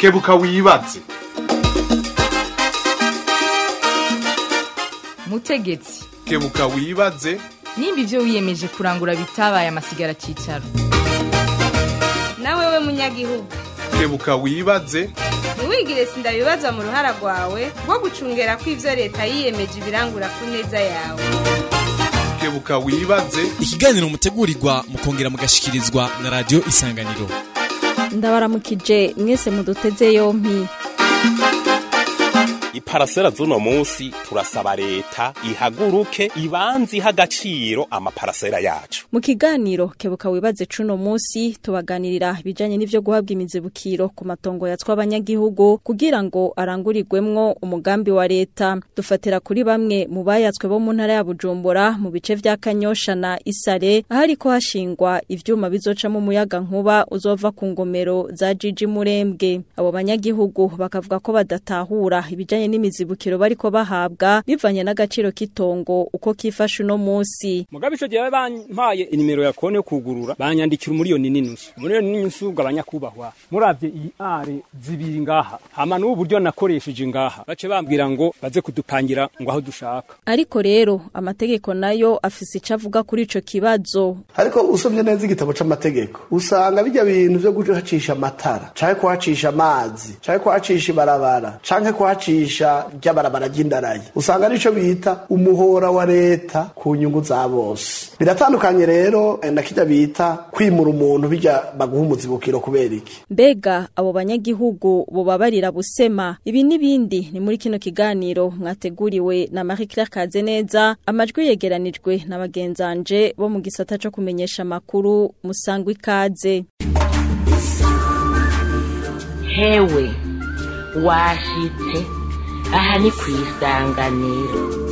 kebuka wibaze mutegetsi kebuka wibaze nimba ibyo wiyemeje kurangura bitabaye amasigara cyicaro nawe we munyagihugu kebuka wibaze ntiwigire sindabibazwa mu ruhara rwawe rwo gucungera ko ibyo leta yiyemeje ibirangura ku neza yawe kebuka wibaze ikiganiro mutegurirwa mukongera mugashikirizwa na radiyo isanganiro ndabaramukije mwese muduteze yompi iparasera z'uno munsi turasaba leta ihaguruke ibanze iha agaciro amaparasera yacu mu kiganiro kebuka wibaze cuno munsi tubaganirira ibijanye n'ivyo guhabwa imizibukiro ku matongo yatswa abanyagihugu kugira ngo arangurirwemwo umugambi wa leta dufatira kuri bamwe mu bayatswe bo mu ntara ya Bujumbura mu bice vya Kanyosha na Isare ahariko hashingwa ivyuma bizocamo umuyaga nkuba uzova ku ngomero za Jiji Murembwe abo banyagihugu bakavuga ko badatahura ibijanye n'imizibukiro bariko bahabwa bivanye n'agaciro k'itongo uko kifashe uno munsi mugabe ico gihe bampaye inimero ya kone yo kugurura banyandikira umuriyoni n'inusu umuriyoni n'inusu ugabanya kubahwa muravye iyi are zibiri ngaha hama n'ubu buryo nakoresheje ngaha bace bambwira ngo baze kudupangira ngo aho dushaka ariko rero amategeko nayo afise ico avuga kuri ico kibazo ariko usomye neza igitabo c'amategeko usanga bijya bintu vyo guhacisha amatara canke kuhacisha amazi canke kuhacisha ibarabara canke kuhacisha ry'abarabara ry'indarayi usanga arico bita umuhora wa leta ku nyungu za bose biratandukanye rero na kirya bita kwimura umuntu bijya baguha umuzibukiro kubera iki mbega abo banyagihugu bobabarira busema ibi n'ibindi ni muri kino kiganiro mwateguriwe na Marie Claire Kazeneza amajwi yegeranijwe na bagenzanje bo mu gisata co kumenyesha amakuru musangwa ikaze hewe washitse aha ni ku isanganiro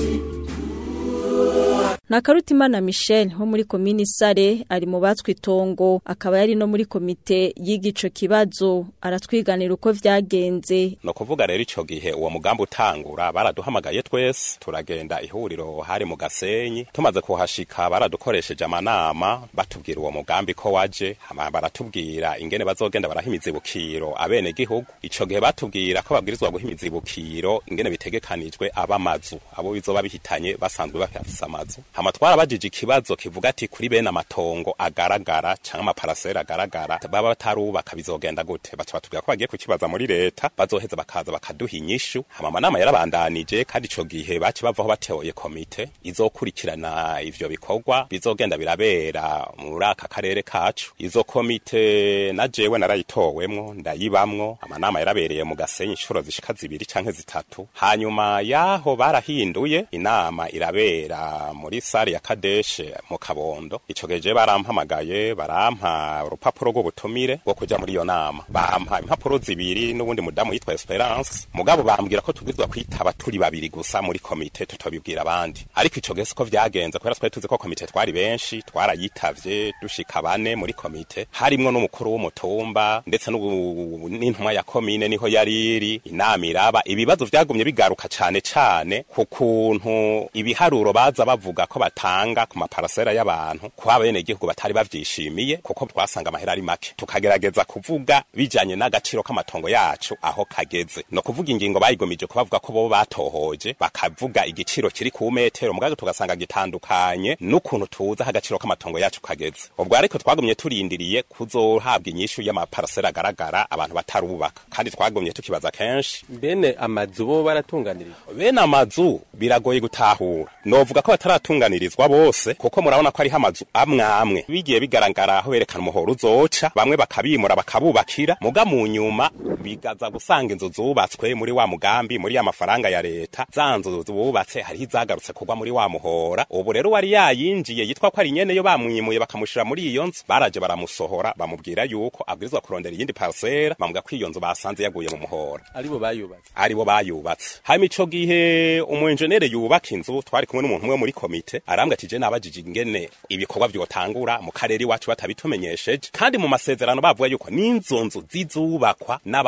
Nakarutimana Michel ho muri komini Sare ari mu batswe itongo akaba yari no muri komite y'igico kibazo aratwiganira uko vyagenze no kuvuga rero ico gihe uwo mugambi utangura baraduhamagaye twese turagenda ihuriro hari mu gasenyi tumaze kuhashika baradukoresheje amanama batubwira uwo mugambi ko waje hama baratubwira ingene bazogenda barahimiza ibukiro abene gihugu ico gihe batubwira ko babwirizwa guhimiza ibukiro ingene bitegekanijwe abamazu abo bizoba bihitanye basanzwe bafise amazu hama twarabajije ikibazo kivuga ati kuri bene amatongo agaragara canke amaparasera agaragara baba batarubaka bizogenda gute baca batubwira ko bagiye kukibaza muri leta bazoheza bakaza bakaduha inyishu hama amanama yarabandanije kandi ico gihe baci bavaho bateoye komite izokurikirana ivyo bikorwa bizogenda birabera muri aka karere kacu izo komite na jewe narayitowemwo ndayibamwo amanama yarabereye mu gasenyi inshuro zishika zibiri canke zitatu hanyuma yaho barahinduye inama irabera muri sare ya kadeshe mu kabondo ico geje barampamagaye barampa urupapuro rw'ubutumire bwo kuja muri iyo nama bampa impapuro zibiri n'ubundi mudamu yitwa Esperance mugabo bambwira ko tubwirizwa kwitaba turi babiri gusa muri komite tutobibwira abandi ariko ico gihe siko vyagenze kubera twari tuzi ko komite twari benshi twarayitavye dushika bane muri komite harimwo n'umukuru w'umutumba ndetse n'intumwa ya komine niho yari iri inama iraba ibibazo vyagumye bigaruka cane cane ku kuntu ibiharuro baza bavuga ko batanga ku maparasera y'abantu ko abenegihugu batari bavyishimiye kuko twasanga amahera ari make tukagerageza kuvuga bijanye n'agaciro k'amatongo yacu aho kageze no kuvuga ingingo bayigomije ko bavuga ko bo batohoje bakavuga igiciro kiri ku metero mugaga tugasanga gitandukanye n'ukuntu tuza agaciro k'amatongo yacu kageze ubwo ariko twagumye turindiriye kuzohabwa inyishu y'amaparasera agaragara abantu batarubaka kandi twagumye tukibaza kenshi bene amazu bo baratunganirije bene amazu biragoye gutahura novuga ko bataratunganirizwa bose kuko murabona ko ariho amazu amwe amwe bigiye bigaragara aho berekana umuhoro uzoca bamwe bakabimura bakabubakira muga mu nyuma bigaza gusanga inzu zubatswe muri wa mugambi muri ya mafaranga ya leta za nzu zubatse hariho izagarutse kugwa muri wa muhora ubu rero wari yayinjiye yitwa ko ari nyene yo bamwimuye bakamushira muri iyo nzu baraje baramusohora bamubwira yuko abwirizwa kurondera iyindi parcelle bamuga ko iyo nzu basanze yaguye mu muhora aribo bayubatse aribo bayubatse hanyuma ico gihe umu engineer yubaka inzu twari kumwe n'umuntu umwe muri komite arambwa ati je nabajije ingene ibikorwa vyotangura mu karere iwacu batabitumenyesheje kandi mu masezerano bavuga yuko n'inzo nzu zizubakwa n'aba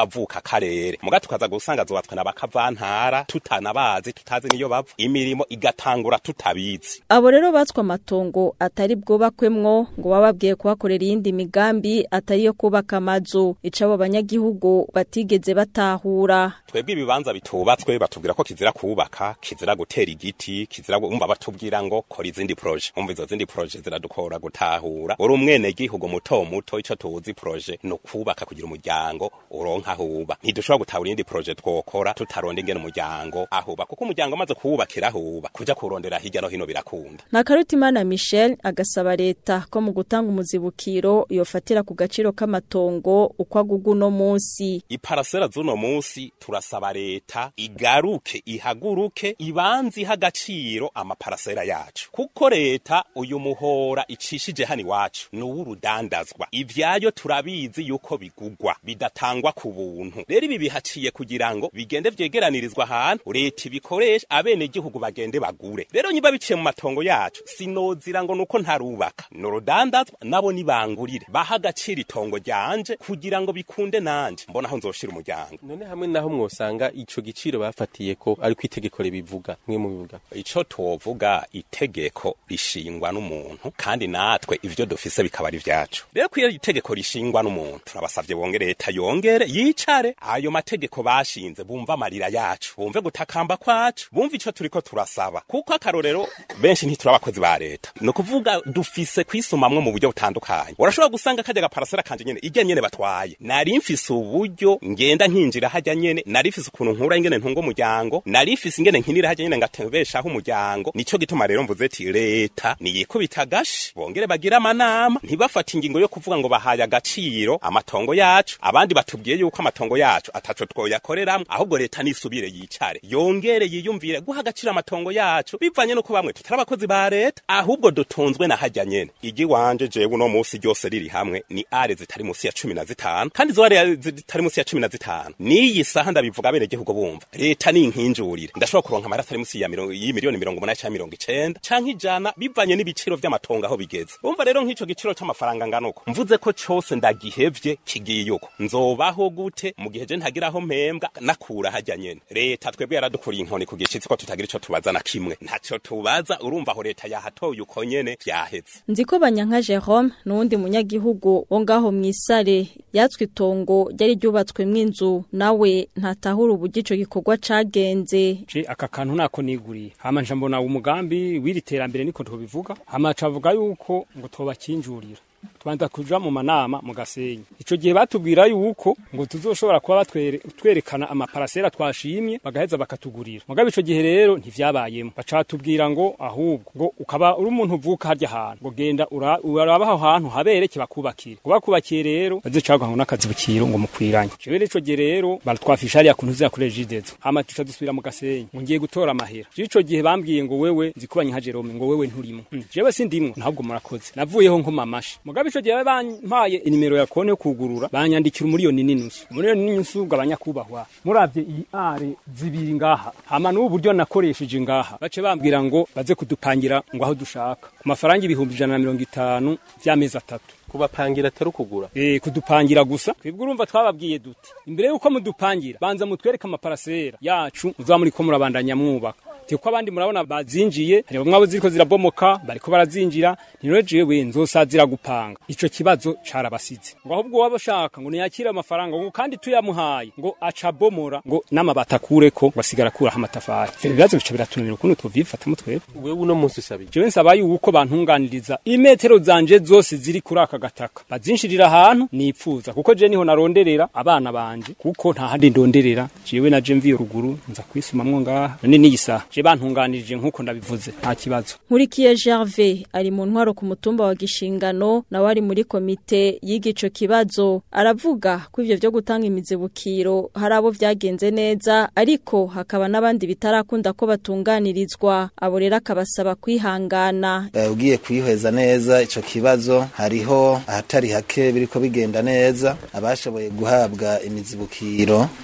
nk'abavuka karere muga tukaza gusanga zubatswe n'abakavantara tutanabazi tutazi niyo bava imirimo igatangura tutabizi abo rero batswe amatongo atari bwubakwemwo ngo bababwiye kuhakorera iyindi migambi atari yo kubaka amazu ico abo banyagihugu batigeze batahura twebwe ibibanza bitubatswe batubwira ko kizira kubaka kizira gutera igiti kizira umva batubwira ngo kora izindi proje umva izo zindi proje ziradukora gutahura uri umwene gihugu muto muto ico tuzi proje no kubaka kugira umuryango uronka huba ntidushobora gutahura iyindi proje twokora tutaronda ingene umuryango ahuba kuko umuryango amaze kuwubakira huba kuja kurondera hirya no hino birakunda Nakarutimana Michel agasaba leta ko mu gutanga umuzibukiro yofatira ku gaciro k'amatongo uko agugu no munsi iparasera z'uno munsi turasaba leta igaruke ihaguruke ibanze iha agaciro amaparasera yacu kuko leta uyu muhora icishije hano iwacu ni uw'urudandazwa ivyayo turabizi yuko bigugwa bidatangwa ku buntu rero ibi bihaciye kugira ngo bigende vyegeranirizwa ahantu leta ibikoresha abenegihugu bagende bagure rero niba biciye mu matongo yacu sinozira ngo nuko ntarubaka ni urudandazwa nabo nibangurire baha agaciro itongo ryanje kugira ngo bikunde nanje mbona aho nzoshira umuryango none hamwe naho mwosanga ico giciro bafatiye ko ari itegeko ribivuga mwe mu bivuga ico twovuga itegeko rishingwa n'umuntu kandi natwe ivyo dufise bikaba ari vyacu rero ko iyo itegeko rishingwa n'umuntu turabasavye bongere leta yongere yicare ayo mategeko bashinze bumva amarira yacu bumve gutakamba kwacu bumve ico turiko turasaba kuko akarorero benshi ntituri abakozi ba leta ni ukuvuga dufise kwisumamwo mu buryo butandukanye urashobora gusanga kajya gaparasera kanje nyene irya nyene batwaye nari mfise uburyo ngenda nkinjira hajya nyene nari mfise ukuntu nkura ingene ntunga umuryango nari mfise ingene nkinira hajya nyene ngatembeshaho umuryango nico gituma rero mvuze ati leta niyikubita agashi bongere bagire amanama ntibafate ingingo yo kuvuga ngo bahaye agaciro amatongo yacu abandi batubwiye yuko amatongo yacu ataco twoyakoreramwo ahubwo leta nisubire yicare yongere yiyumvire guha agaciro amatongo yacu bivanye nuko bamwe tutari abakozi ba leta ahubwo dutunzwe na hajya nyene igi wanje jewe uno musi ryose riri hamwe ni are zitari musi ya cumi na zitanu kandi izo are zitari musi ya cumi na zitanu n'iyi saha ndabivuga bene gihugu bumva leta ni inkinjurire ndashobora kuronka amara atari musi ya mirongo y'imiliyoni mirongo umunani canke mirongo icenda canke ijana bivanye n'ibiciro vy'amatongo aho bigeze umva rero nk'ico giciro c'amafaranga ngana uko mvuze ko cose ndagihevye kigiye uko nzobaho gute mu gihe je ntagira aho mpembwa nakura hajya nyene leta twebwe yaradukuriye inkoni ku gishitsi ko tutagira ico tubaza na kimwe ntaco tubaza urumva aho leta yahatoye uko nyene vyaheze Nziko banyanka Jerome nuwundi munyagihugu wo ngaho mwisare yatswe itongo ryari ryubatswemwo inzu nawe ntatahura uburyo ico gikorwa cagenze je aka kantu nako niguriye hama nja mbona umugambi w'iri terambere niko tubivuga hama cavuga yuko ngo tobakinjurira tubanza kuja mu manama mu gasenyi ico gihe batubwira yuko ngo tuzoshobora kuba batwere twerekana amaparasera twashimye bagaheza bakatugurira mugabe ico gihe rero ntivyabayemo baca batubwira ngo ahubwo ngo ukaba uri umuntu uvuka harya hantu ngo genda ura- uraba aho hantu habereke bakubakire ngo bakubakiye rero bazocaga ngo n'akazi bukiro ngo mukwiranye jewe ico gihe rero baratwafisha hariya kuntu uza kuri jidezo hama tuca dusubira mu gasenyi ngo ngiye gutora amahera jewe ico gihe bambwiye ngo wewe nzikubanye nka Jerome ngo wewe nturimo Mm, jewe sindimwo ntabwo murakoze navuyeho nkoma amashi mugabe ico gihe bampaye inimero ya konti yo kugurura banyandikira umuriyoni n'inusu umuriyoni n'inusu ugabanyakubahwa muravye iyi are zibiri ngaha hama n'ubu buryo nakoresheje ngaha bace bambwira ngo baze kudupangira ngo aho dushaka ku mafaranga ibihumbi ijana na mirongo itanu vy'amezi atatu kubapangira atari ukugura Eh kudupangira gusa twebwe urumva twababwiye duti imbere yuko mudupangira banza mutwereke amaparasera yacu muzaba muri ko murabandanya mwubaka Tiko abandi murabona bazinjiye hari bamwe abo ziriko zirabomoka bariko barazinjira niro jewe nzosazira gupanga ico kibazo carabasize ngo ahubwo waba shaka ngo niyakire amafaranga ngo kandi tuyamuhaye ngo aca bomora ngo n'amabata akureko ngo asigara akuraho amatafari ivyo bibazo bica biratunanira ukuntu tuvyifatamo twebwe wewe uno munsi usabije jewe nsaba yuko bantunganiriza imetero zanje zose ziri kuri aka gataka bazinshirira ahantu nipfuza kuko je niho naronderera abana banje kuko nta handi ndonderera jewe naje mviye ruguru nza kwisumamwo ngaha none niyi saha je bantunganirije nkuko ndabivuze nta kibazo Nkurikiye Gervais ari mu ntwaro ku mutumba wa Gishingano nawe ari muri komite y'igico kibazo aravuga ko ivyo vyo gutanga imizibukiro hari abo vyagenze neza ariko hakaba n'abandi bitarakunda ko batunganirizwa abo rero akabasaba kwihangana Eh, ugiye kwihweza neza ico kibazo hariho ahatari hake biriko bigenda neza abashoboye guhabwa imizibukiro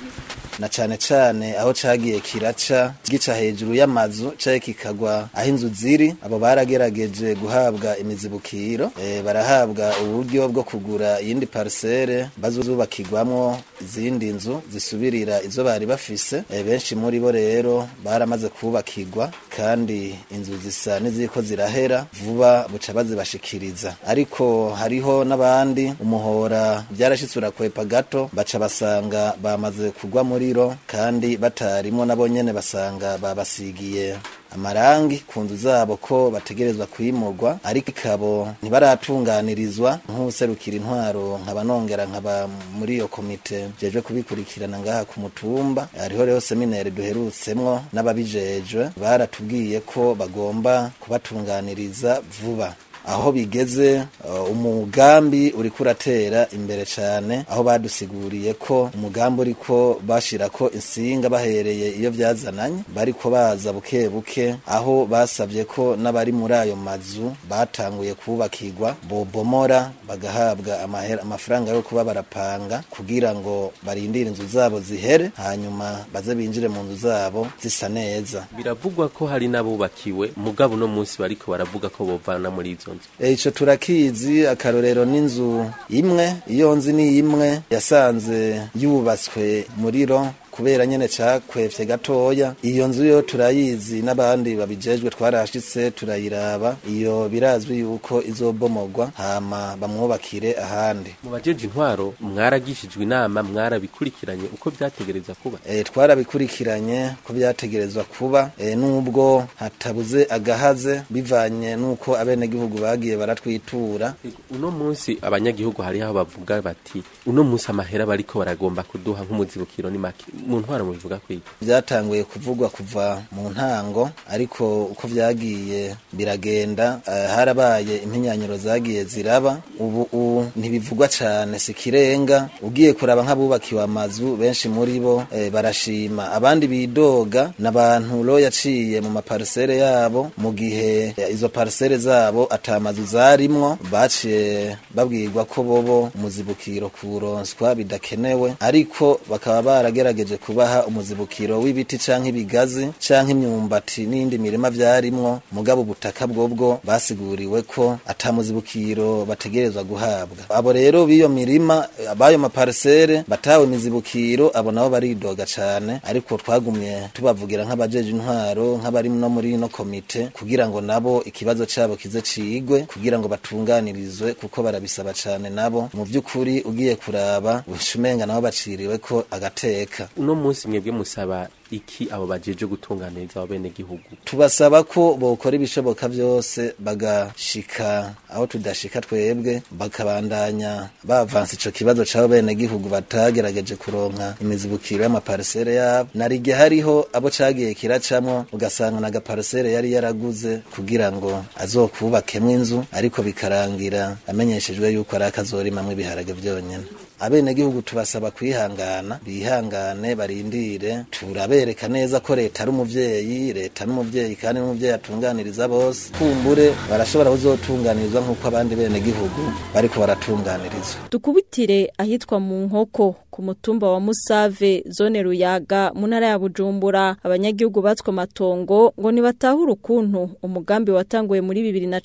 na cane cane aho cagiye kiraca gica hejuru y'amazu caye kikagwa aho inzu ziri abo baragerageje guhabwa imizibukiro e, barahabwa uburyo bwo kugura iyindi parcelle bazubakirwamwo izindi nzu zisubirira izo bari bafise e, benshi muri bo rero baramaze kubakirwa kandi inzu zisa n'iziko zirahera vuba buca bazibashikiriza ariko hariho n'abandi umuhora byarashitse urakwepa gato baca basanga bamaze kugwa muriro kandi batarimwo nabo nyene basanga babasigiye amarangi ku nzu zabo ko bategerezwa kwimurwa ariko ikabo ntibaratunganirizwa nk'userukira intwaro nkaba nongera nkaba muri iyo komite jejwe kubikurikirana ngaha ku mutumba hariho rero seminari duherutsemwo n'ababijejwe baratubwiye ko bagomba kubatunganiriza vuba aho bigeze uh, umugambi uriko uratera imbere cane aho badusiguriye ko umugambi uriko bashirako insinga bahereye iyo vyazananye bariko baza buke buke aho basavye ko n'abari muri ayo mazu batanguye kubakirwa bobomora bagahabwa amahera amafaranga yo kuba barapanga kugira ngo barindire inzu zabo zihere hanyuma baze binjire mu nzu zabo zisa neza biravugwa ko hari n'abubakiwe mugabo uno munsi bariko baravuga ko bovana muri izo nzu ico turakizi akarorero n'inzu imwe iyo nzi ni imwe yasanze yubatswe muriro kubera nyene cakwevye gatoya iyo nzu yo turayizi n'abandi babijejwe twarashitse turayiraba iyo birazwi yuko izobomogwa hama bamwubakire ahandi mu bajeje intwaro mwaragishijwe inama mwarabikurikiranye uko vyategereza kuba e, twarabikurikiranye ko vyategerezwa kuba e, nubwo hatabuze agahaze bivanye nuko abenegihugu bagiye baratwitura uno munsi abanyagihugu hariho aho bavuga bati uno munsi amahera bariko baragomba kuduha nk'umuzibukiro ni make mu ntwaro mubivuga kwiga vyatanguye kuvugwa kuva mu ntango ariko uko vyagiye biragenda uh, harabaye impinyanyiro zagiye ziraba ubu uh, ntibivugwa cane sikirenga ugiye kuraba nk'abubakiwe amazu benshi muri bo eh, barashima abandi bidoga n'abantu ro yaciye mu maparisere yabo mu gihe eh, izo parisere zabo atamazu zarimwo baciye babwirwa ko bobo umuzibukiro kuronswa bidakenewe ariko bakaba baragerageje kubaha umuzibukiro w'ibiti canke ibigazi canke imyumbati n'indi mirima vyarimwo mugabo ubutaka bwobwo basiguriwe ko ata muzibukiro bategerezwa guhabwa abo rero b'iyo mirima abayo maparisere batawe imizibukiro abo nabo baridoga cane ariko twagumye tubavugira nk'abajeje intwaro nk'abari no muri ino komite kugira ngo nabo ikibazo cabo kize cigwe kugira ngo batunganirizwe kuko barabisaba cane nabo mu vy'ukuri ugiye kuraba ushumenga nabo baciriwe ko agateka uno munsi mwebwe musaba iki abo bajeje gutunganiriza abo bene gihugu tubasaba ko bokora ibishoboka vyose bagashika aho tudashika twebwe bakabandanya bavansa ico kibazo c'abo bene gihugu batagerageje kuronka imizibukiro y'amaparisere yabo narige hariho abo cagiye kiracamwo ugasanga na gaparisere yari yaraguze kugira ngo azokubakemwo inzu ariko bikarangira amenyeshejwe yuko ari akazorimamwo ibiharage vyonyene abenegihugu tubasaba kwihangana bihangane barindire turabereka neza ko leta ari umuvyeyi leta n'umuvyeyi kandi n'umuvyeyi atunganiriza bose kumbure barashobora kuzotunganirizwa nk'uko abandi benegihugu bariko baratunganirizwa dukubitire ahitwa mu nkoko ku mutumba wa Musave zone Ruyaga mu ntara ya Bujumbura abanyagihugu batswe amatongo ngo nibatahure ukuntu umugambi watanguye muri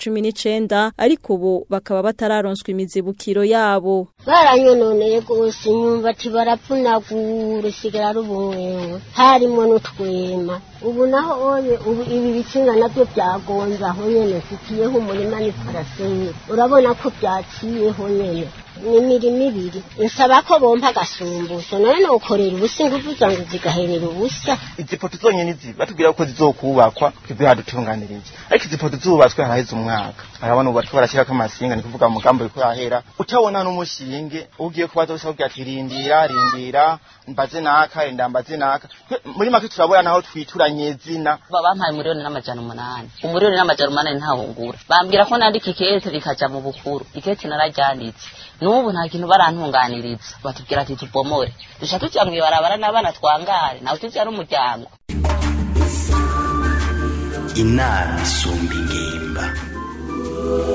2019 ariko ubu bakaba batararonswa imizibukiro yabo baranyononeye gose imyumbati barapfunagura usigara ari ubumwewe harimo n'utwema ubu naho oye ubu ibi bitsinga nabyo byagonze aho nyene mfitiyeho umurima ni paraseye urabona ko byaciyeho nyene ni imirimo ibiri nsaba ko bompa agasumbusho none nokorera ubusa ingufu zangu zigaherera ubusa izi poto zonyene izi batubwira ko zizokubakwa kizihadutunganiriza ariko izi poto zubatswe haraheze umwaka arabona ubu bariko barashyirako amasinga ni kuvuga umugambi uriko urahera utabona n'umushinge ugiye kubaza wese akubwira ati rindira rindira mbaze naka rindira mbaze naka muri make turabona naho twituranye zina bampaye umuriyoni n'amajana umunani umuriyoni n'amajana umunani ntahungura bambwira ko nandika ikete rikaja mu bukuru ikete nararyanditse n'ubu nta kintu barantunganiriza batubwira ati tubomore duca tuja mw'ibarabara n'abana twangare nawe tuja n'umuryango inama isumba ingimba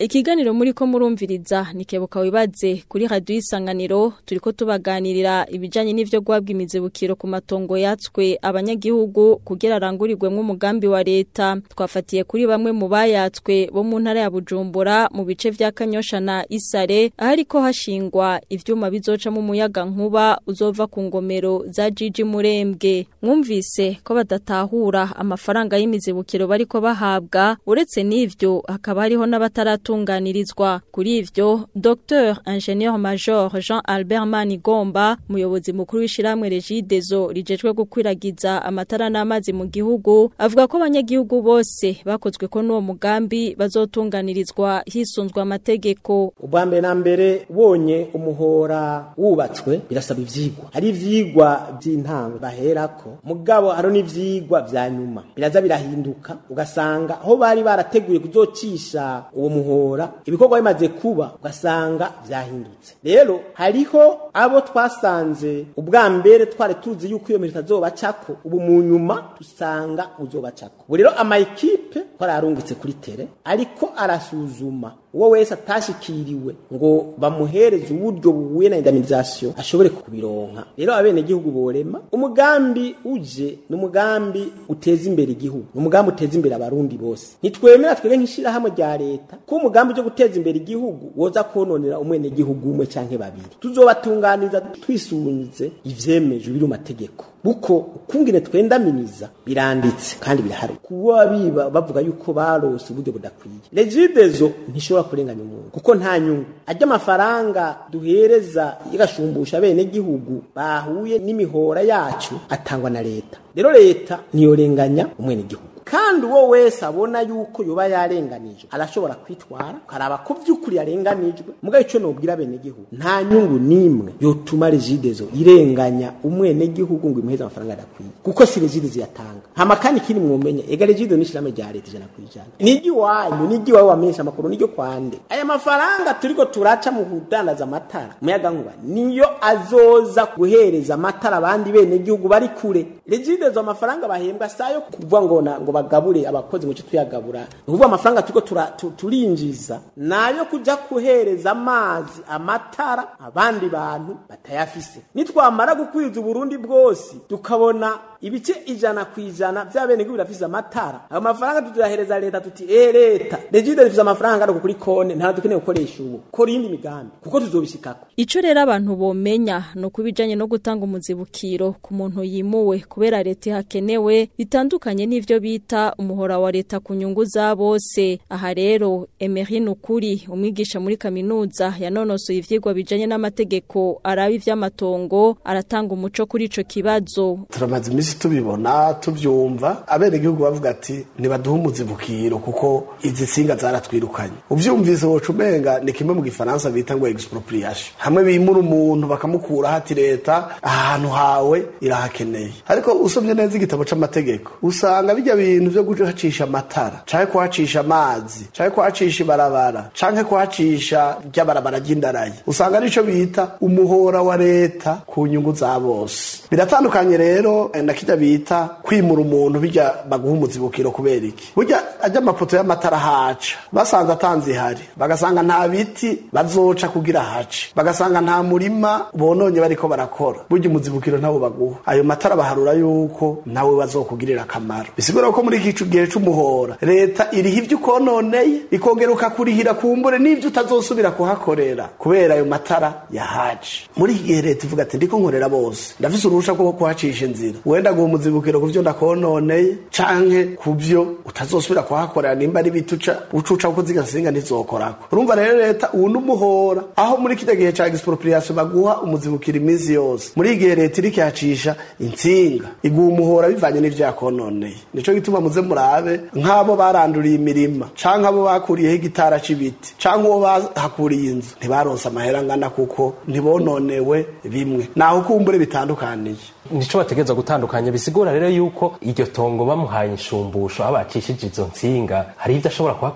ikiganiro muri ko murumviriza nikebuka wibaze kuri radio isanganiro turiko tubaganirira ibijanye n'ivyo guhabwa imizibukiro ku matongo yatswe abanyagihugu kugira arangurirwemwo umugambi wa leta twafatiye kuri bamwe mu bayatswe bo mu ntara ya Bujumbura mu bice vya Kanyosha na Isare ahariko hashingwa ivyuma bizoca mu muyaga nkuba uzova ku ngomero za Jiji Murembwe mwumvise ko badatahura amafaranga y'imizibukiro bariko bahabwa uretse n'ivyo hakaba hariho n'abataratunganirizwa kuri ivyo Dr Ingenieur Major Jean Albert Manigomba umuyobozi mukuru w'ishiramwe Regidezo rijejwe gukwiragiza amatara n'amazi mu gihugu avuga ko abanyagihugu bose bakozwe ko n'uwo mugambi bazotunganirizwa hisunzwe amategeko ubwa mbere na mbere ubonye umuhora wubatswe birasaba ivyigwa hari ivyigwa by'intango baherako mugabo haro n'ivyigwa vya nyuma biraza birahinduka ugasanga aho bari barateguye kuzocisha uwo muhora ibikorwa bimaze kuba ugasanga vyahindutse rero hariho abo twasanze ubwa mbere twari tuzi yuko iyo mirimo itazobacako ubu mu nyuma dusanga uzobacako ubu rero ama ekipe twararungitse kuri tere ariko arasuzuma uwo wese atashikiriwe ngo bamuhereze uburyo buhuye na indemnisation ashobore kubironka rero abene gihugu borema umugambi uje n'umugambi uteza imbere igihugu umugambi uteza imbere abarundi bose nitwemera twege nkishira hamwe rya leta ko umugambi uje guteza imbere igihugu woza kononera umwene gihugu umwe canke babiri tuzobatunganiza twisunze ivyemeje biri mu mategeko buko ukungene twendaminiza biranditse kandi birahari kuba biba bavuga yuko barose uburyo budakwiye regidezo ntishobora kurenganya umuntu kuko nta nyungu ajya amafaranga duhereza igashumbusha bene gihugu bahuye n'imihora yacu atangwa na leta rero leta niyorenganya umwene gihugu kandi uwo wese abona yuko yoba yarenganijwe arashobora kwitwara karaba ko by'ukuri yarenganijwe mugabo icyo nobwira bene gihugu nta nyungu nimwe yotuma regidezo irenganya umwene gihugu ngo imuheze amafaranga adakwiye kuko si regidezo yatanga hama kandi kindi mwomenya ega regidezo n'ishirame rya leta ijana ku ijana nijyi wanyu nijyi wawe wamenyesha amakuru nijyo kwande aya mafaranga turiko turaca mu kudandaza amatara umuyaga nkuba niyo azoza guhereza amatara abandi bene gihugu bari kure regidezo amafaranga bahembwa sayo kuvuga ngo na ngo bagabure abakozi mu cyo tuyagabura ni ukuvuga amafaranga turiko tura- tu- turinjiza nayo kuja kuhereza amazi amatara abandi bantu batayafise nitwamara gukwiza uburundi bwose tukabona ibice ijana ku ijana vy'abenegihugu birafise amatara ayo mafaranga tuzahereza leta tuti eh leta regide rifise amafaranga ariko kuri kone nta dukeneye gukoresha ubu kora iyindi migambi kuko tuzobishikako Ico rero abantu bomenya no kubijanye no gutanga umuzibukiro ku muntu yimuwe kubera leta hakenewe bitandukanye n'ivyo bita umuhora wa leta ku nyungu za bose aha rero Emery Nukuri umwigisha muri kaminuza yanonosoye ivyigwa bijanye n'amategeko araba ivy'amatongo aratanga umuco kuri ico kibazo turamaze iminsi tubibona tubyumva abenegihugu bavuga ati ntibaduhe umuzibukiro kuko izi nsinga zaratwirukanye uvyumvise woca umenga ni kimwe mu gifaransa bita ngo expropriation hamwe bimura umuntu bakamukura hati leta ahantu hawe irahakeneye ariko usomye neza igitabo c'amategeko usanga bijya bintu vyo guhacisha amatara canke kuhacisha amazi canke kuhacisha ibarabara canke kuhacisha ry'abarabara ry'indarayi usanga arico bita umuhora wa leta ku nyungu za bose biratandukanye rero eh, na kirya bita kwimura umuntu bijya baguha umuzibukiro kubera iki burya ajya amapoto y'amatara haca basanze atanze ihari bagasanga nta biti bazoca kugira hace bagasanga nta murima bononye bariko barakora burya umuzibukiro ntawo baguha ayo matara baharura yuko nawe bazokugirira akamaro bisigura ko muri iki gihe c'umuhora leta iriha ivyo ukononeye ikongera ukakurihira kumbure n'ivyo utazosubira kuhakorera kubera ayo matara yahaje muri iki gihe leta ivuga ati ndiko nkorera bose ndafise uruhusha rwo kuhacisha inzira wenda guha umuzibukiro ku vyo ndakononeye canke ku vyo utazosubira kuhakorera nimba ari biti uca ucuca kuko ziga nsinga ntizokorako urumva rero leta ubu n'umuhora aho muri kiriya gihe ca expropriation baguha umuzibukiro iminsi yose muri iki gihe leta iriko yacisha intsinga iguha umuhora bivanye n'ivyo yakononeye nico gituma muze murabe nk'abo baranduriye imirima canke abo bakuriyeho igitara c'ibiti canke uwo bahakuriye inzu ntibaronse amahera angana kuko ntibononewe bimwe naho kumbure bitandukaniye nico bategeza gutandukanya bisigura rero yuko iryo tongo bamuhaye inshumbusho aho bacishije izo nsinga hari ivyo ashobora kuhakorera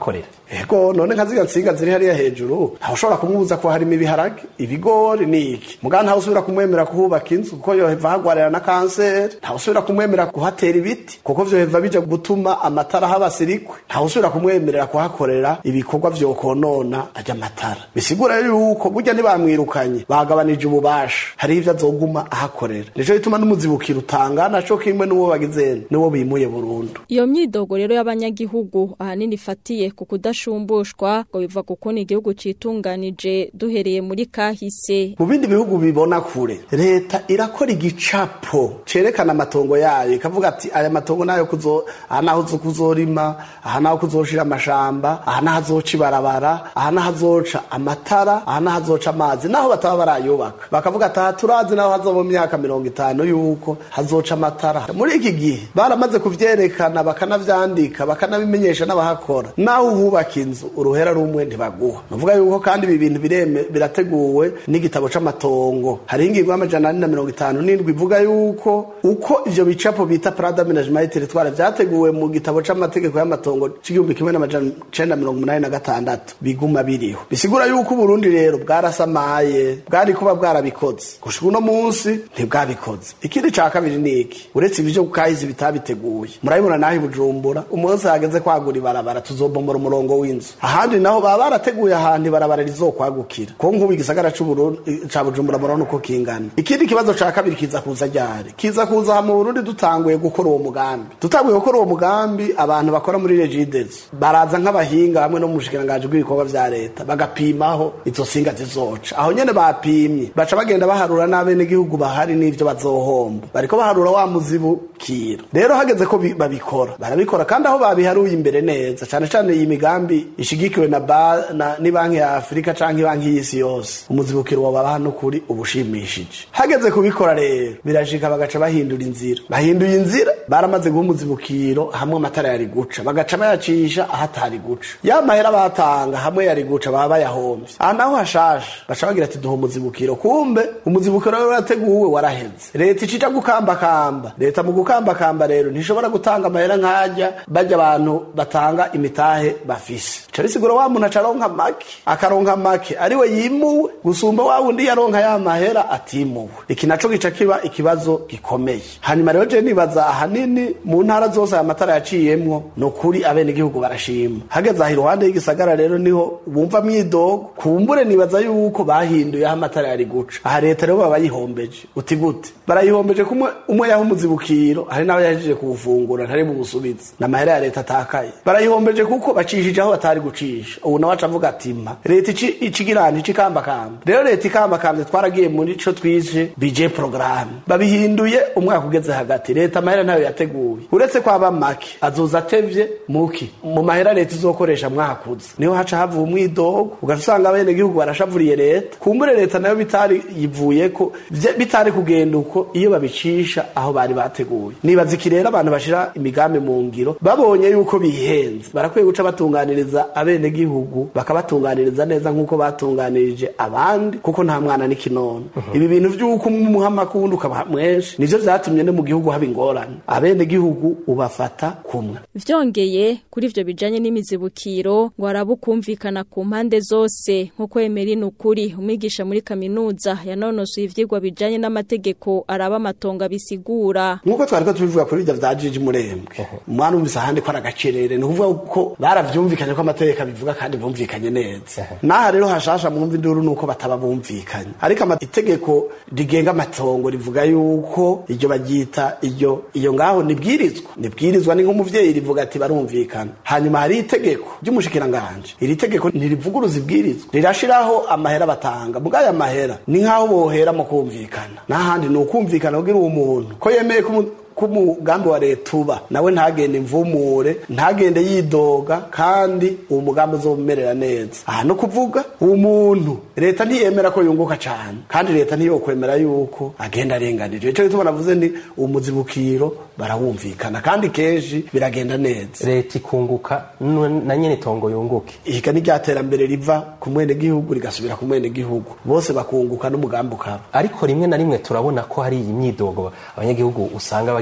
ego none nka ziga nsinga ziri hariya hejuru ntawe ushobora kumubuza ko harimo ibiharage ibigori n'iki mugabo ntawe usubira kumwemera kuhubaka inzu kuko yoheva hagwarira na kanseri ntawe usubira kumwemerera kuhatera ibiti kuko vyoheva bija gutuma amatara haba sirikwe ntawe usubira kumwemerera kuhakorera ibikorwa vyokonona ajya amatara bisigura rero yuko burya ntibamwirukanye bagabanije ububasha hariho ivyo azoguma ahakorera nico bituma n'umuzibukiro utangana co kimwe n'uwo bagizene n'uwo bimuye burundu Iyo myidogo rero y'abanyagihugu ahanini ifatiye ku kudashumbushwa ngo biva ku kuntu igihugu citunganije duhereye muri kahise. mu bindi bihugu bibona kure leta irakora igicapo cerekana amatongo yayo ikavuga ati aya matongo nayo kuzo aha naho uzo kuzorima aha naho kuzoshira amashamba aha naho azoca ibarabara aha naho azoca amatara aha naho azoca amazi naho bataba barayubaka bakavuga ati aha turazi naho hazoba mu myaka mirongo itanu yuko hazoca amatara muri iki gihe baramaze kuvyerekana bakanavyandika bakanabimenyesha n'abahakora naho uhubaka inzu uruhera rumwe ntibaguha nuvuga yuko kandi ibi bintu bireme birateguwe n'igitabo c'amatongo hariho ingingo y'amajana ane na mirongo itanu n'indwi ivuga yuko uko ivyo bicapo bita parada management territoire vyateguwe mu gitabo c'amategeko y'amatongo c'igihumbi kimwe n'amajana cenda mirongo umunani na gatandatu biguma biriho bisigura yuko uburundi rero bwarasamaye bwari kuba bwarabikoze gushika uno munsi ntibwabikoze ikindi ca kabiri ni iki uretse ivyo kahizi bitabiteguye murabibona naho i bujumbura umunsi hageze kwagura ibarabara tuzobombora umurongo w'inzu ahandi naho baba barateguye ahantu ibarabara rizokwagukira ko nk'ubu igisagara c'Uburundi- ca bujumbura murabona uko kingana ikindi kibazo ca kabiri kiza kuza ryari kiza kuza aha mu burundi dutanguye gukora uwo mugambi dutanguye gukora uwo mugambi abantu bakora muri regidezo baraza nk'abahinga hamwe no mu bushikiranganji bw'ibikorwa vya leta bagapimaho izo singa zizoca aho nyene bapimye baca bagenda baharura n'abenegihugu bahari n'ivyo bazohomba bariko baharura wa muzibukiro rero hageze ko bi- babikora barabikora kandi aho babiharuye imbere neza cane cane iyi migambi ishigikiwe na, ba, na ni banki ya afurika canke banki y'isi yose umuzibukiro wabaha no kuri ubushimishije hageze kubikora rero birashika bagaca bahindura inzira bahinduye inzira baramaze guha umuzibukiro hamwe amatara yari guca bagaca bayacisha ahatari guca ya mahera batanga hamwe yari guca baba bayahomvye aha naho hashasha baca bagira ati duha umuzibukiro kumbe umuzibukiro rero urateguwe waraheze leta icija gukambakamba leta mu gukambakamba rero ntishobora gutanga amahera nk'ajya bajya abantu batanga imitahe bafise ca risigura wa muntu aca aronka make akaronka make ariwe yimuwe gusumba wa wundi yaronka ya mahera atimuwe iki naco gica kiba ikibazo gikomeye hanyuma rero je nibaza ahanini mu ntara zose aya matara yaciyemwo ni ukuri abenegihugu barashima hageze aho iruhande y'igisagara rero niho bumva myidogo kumbure nibaza yuko bahinduye aho amatara yari guca aha leta rero baba bayihombeje uti gute barayihombeje kumwe umwe yaha umuzibukiro hari n'abo yahejeje kuwufungura ntari buwusubize n'amahera ya leta atakaye barayihombeje kuko bacishije aho batari gucisha ubu nawe aca avuga ati mpa leta ici icigirana ici kambakamba rero leta ikambakambye twaragiye muri co twise bije porogaramu babihinduye umwaka ugeze hagati leta amahera ntayo yateguye uretse kwaba make azoza atevye muki mu mahera leta izokoresha mwakuze niho haca havuye umwidogo ugaca usanga abenegihugu barashavuriye leta kumbure leta nayo bitari yivuyeko vye- bitari kugenda uko iyo babicisha aho bari bateguye nibaza iki rero abantu bashira imigambi mu ngiro babonye yuko bihenze barakwiye guca batunganiriza abenegihugu bakabatunganiriza neza nk'uko batunganirije abandi kuko nta mwana n'ikinono ibi bintu vy'uko umwe umuha amakundi ukaba mwinshi nivyo vyatumye no mu gihugu haba ingorane abenegihugu ubafata kumwe Vyongeye kuri ivyo bijanye n'imizibukiro ngo arabukumvikana ku mpande zose nkuko Emeline ukuri umwigisha muri kaminuza yanonosoye ivyigwa bijanye n'amategeko araba amatongo bisigura nk'uko twari ko tubivuga kuri ibyo bya jiji murembwe umwana umvise ahandi ko ari agacerere ni ukuvuga ko baravyumvikanye ko amategeko abivuga kandi bumvikanye neza n'aha rero hashasha mwumva induru nuko bataba bumvikanye ariko ama- itegeko rigenga amatongo rivuga yuko iryo baryita iryo iyo ngaho nibwirizwa nibwirizwa ni nk'umuvyeyi rivuga ati barumvikana hanyuma hari itegeko ry'umushikiranganje iri tegeko ntirivuguruza ibwirizwa rirashiraho amahera batanga mugaya amahera ni nk'aho bohera mu kumvikana n'ahandi ni ukumvikana kugira uwo muntu ko yemeye ko umu- ko umugambi wa leta uba nawe ntagende imvumure ntagende yidoga kandi uwo mugambi uzomumerera neza aha no kuvuga uwo muntu leta ntiyemera ko yunguka cyane kandi leta ntiyokwemera yuko agenda arenganije icyo gituma navuze ni umuzibukiro barawumvikana kandi kenshi biragenda neza leta ikunguka nu- na nyene itongo yunguke ihiga ni rya terambere riva ku mwenegihugu rigasubira ku mwenegihugu bose bakunguka n'umugambi ukaba ariko rimwe na rimwe turabona ko hari iyi myidogo abanyagihugu usanga bagira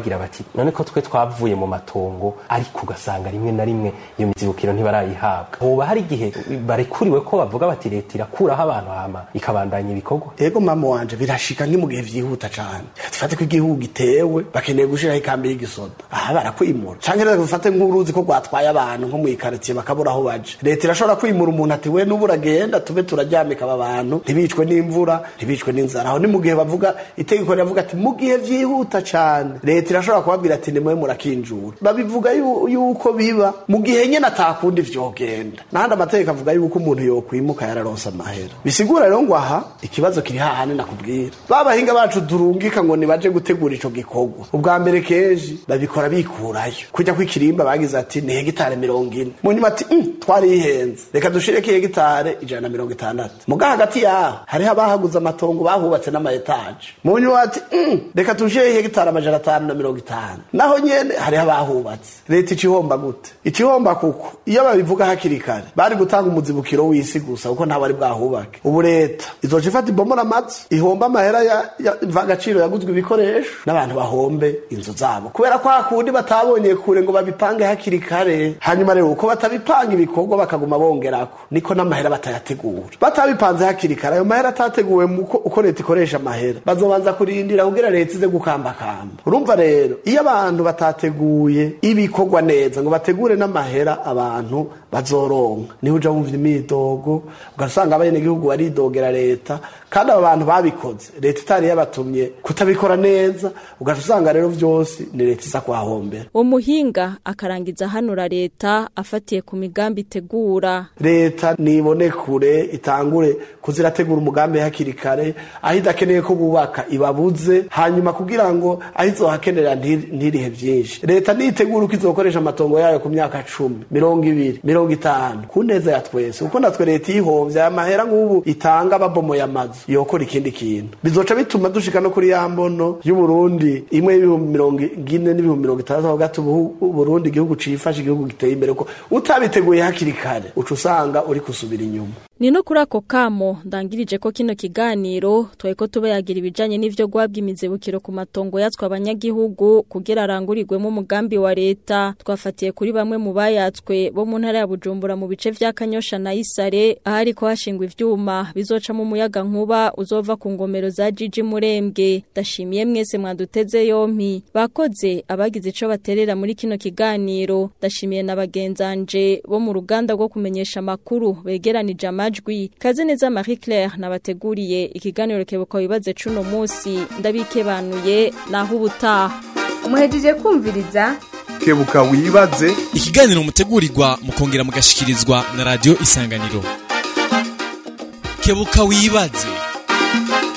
bagira bati none ko twe twavuye mu matongo ariko ugasanga rimwe na rimwe iyo mizibukiro ntibarayihabwa hoba hari igihe barekuriwe ko bavuga bati leta irakuraho abantu hama ikabandanya ibikorwa ego mama wanje birashika nki mu gihe vyihuta cane dufate ko igihugu gitewe bakeneye gushiraho ikambi y'igisoda aha barakwimura canke rero dufate nk'uruzi ko rwatwaye abantu nko mw'ikaritsiye bakabura aho baje leta irashobora kwimura umuntu ati we n'ubu uragenda tube turaryamika aba bantu ntibicwe n'imvura ntibicwe n'inzara aho ni mu gihe bavuga itegeko riravuga ati mu gihe vyihuta cane leta irashobora kubabwira ati nimwe murakinjura babivuga yu- yuko biba mu gihe nyene atakundi vyogenda n'ahandi amategeko avuga yuko umuntu yokwimuka yararonse amahera bisigura rero ngo aha ikibazo kiri hahandi nakubwira babahinga bacu durungika ngo nibaje gutegura ico gikorwa ubwa mbere kenshi babikora bikurayo kujya kw'ikirimba bagize ati ni hegitare mirongo ine mu nyuma ati "Mm, twarihenze reka dushireko hegitare ijana na mirongo itandatu muga hagati yaho hariho abahaguze amatongo bahubatse n'amayetaje mu nyuma ati "Mm, reka tushire hegitare amajana atanu na mirongo itanu naho nyene hariho abahubatse leta icihomba gute icihomba kuko iyo babivuga hakiri kare bari gutanga umuzibukiro w'isi gusa kuko ntabari bwahubake ubu leta izoca ifata ibomora amazu ihomba amahera ya- ya mvagaciro yaguzwe ibikoresho n'abantu bahombe inzu zabo kubera ko hakundi batabonye kure ngo babipange hakiri kare hanyuma rero uko batabipanga ibikorwa bakaguma bongerako niko n'amahera batayategura batabipanze hakiri kare ayo mahera atateguwe mu uko- uko leta ikoresha amahera bazobanza kurindira kugira leta ize gukambakamba urumva rero iyo abantu batateguye ibikorwa neza ngo bategure n'amahera abantu bazoronka niho uja wumva imidogo ugasanga abenegihugu baridogera leta kandi aba bantu babikoze leta itari yabatumye kutabikora neza ugaca usanga rero vyose ni leta iza kuhahombera umuhinga akarangiza hanura leta afatiye ku migambi itegura leta nibone kure itangure kuzirategura umugambi hakiri kare aho idakeneye ko bubaka ibabuze hanyuma kugira ngo aho izohakenera ntiri- ntirihe vyinshi leta nitegura uko izokoresha amatongo yayo ku myaka cumi mirongo ibiri mirongo itanu ku neza ya twese kuko natwe leta ihomvye aya mahera nk'ubu itanga babomoye amazu yokora ikindi kintu bizoca bituma dushika no kuri ya mbono y'uburundi imwe y'ibihumbi mirongo ine n'ibihumbi mirongo itandatu hagati ubu uburundi igihugu cifashe igihugu giteye imbere ko utabiteguye hakiri kare uca usanga uri kusubira inyuma ni no kuri ako kamo ndangirije ko kino kiganiro twari ko tubayagira ibijanye n'ivyo guhabwa imizibukiro ku matongo yatswe abanyagihugu kugira arangurirwemo umugambi wa leta twafatiye kuri bamwe mu bayatswe bo mu ntara ya Bujumbura mu bice vya Kanyosha na Isare ahari ko hashingwa ivyuma bizoca mu muyaga nkuba uzova ku ngomero za Jiji Murembwe ndashimiye mwese mwaduteze yompi bakoze abagize ico baterera muri kino kiganiro ndashimiye na bagenzanje bo mu ruganda rwo kumenyesha makuru begeranije amajwi kaze neza Marie Claire nabateguriye ikiganiro kebuka wibaze cuno musi ndabikebanuye naho ubutaha muhejeje kumviriza kebuka wibaze ikiganiro mutegurirwa mukongera mugashikirizwa na radio isanganiro kebuka wibaze